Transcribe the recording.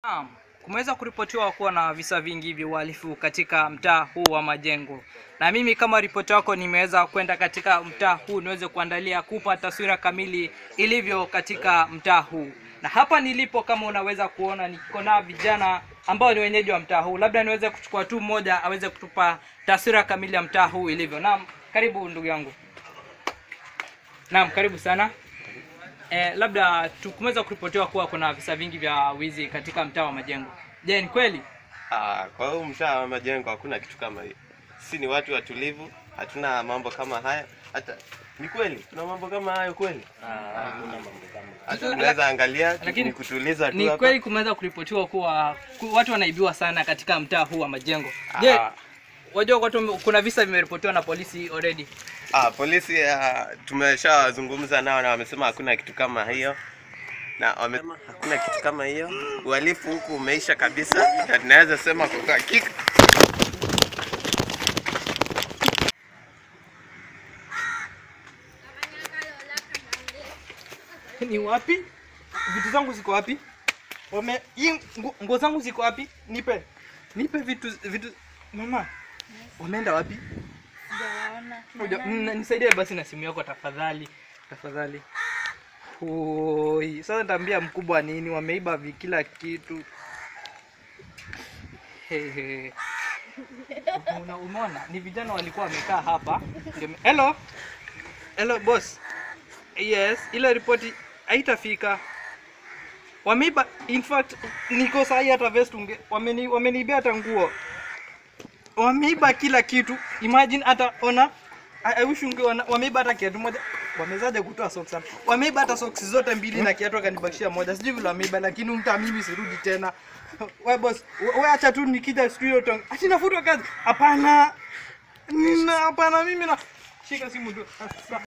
Naam, kumeweza kuripotiwa kuwa na visa vingi vya uhalifu katika mtaa huu wa Majengo, na mimi kama ripoti wako nimeweza kwenda katika mtaa huu niweze kuandalia kupa taswira kamili ilivyo katika mtaa huu. Na hapa nilipo, kama unaweza kuona, niko na vijana ambao ni wenyeji wa mtaa huu. Labda niweze kuchukua tu mmoja aweze kutupa taswira kamili ya mtaa huu ilivyo. Naam, karibu ndugu yangu. Naam, karibu sana. Eh, labda tukumeweza kuripotiwa kuwa kuna visa vingi vya wizi katika mtaa wa Majengo. Je, ni kweli? Ah, kwa hiyo mtaa wa Majengo hakuna kitu kama hiyo. Sisi ni watu watulivu, hatuna mambo kama haya. Hata ni kweli tuna mambo kama hayo kweli? Hata tunaweza angalia tu- Lakini ni kutuliza tu Ni hapa. kweli kumeweza kuripotiwa kuwa ku- watu wanaibiwa sana katika mtaa huu wa Majengo. Je, Ah. wajua watu wame- kuna visa vimeripotiwa na polisi already. Ah, polisi ah, tumeshawazungumza nao na wamesema hakuna kitu kama hiyo na wamesema hakuna kitu kama hiyo. Uhalifu huku umeisha kabisa, na tunaweza sema kwa uhakika Ni wapi? Vitu zangu ziko wapi? Wame hii nguo nguo zangu ziko wapi? Nipe. Nipe vitu vitu mama. Wameenda wapi? Sijawaona. Moja, mm, nisaidie basi na simu yako tafadhali. Tafadhali. Oi, sasa nitaambia mkubwa nini? Wameiba vi kila kitu. Hehe. Una- Umeona? Ni vijana walikuwa wamekaa hapa. Ndio- Hello. Hello boss. Yes, ile ripoti haitafika. Wameiba in fact niko sahi hata vest unge wameni wameniibia hata nguo. Wameiba kila kitu. Imagine hata ona I, I wish ungeona wameiba hata kiatu moja. Wamezaje kutoa socks hapa? Wameiba hata socks zote mbili na kiatu akanibakishia moja. Sijui vile wameiba lakini mta mimi sirudi tena. Wewe boss, wewe acha tu nikija studio tong. Ati nafutwa kazi. Hapana. Nina hapana mimi na shika simu tu. Ah,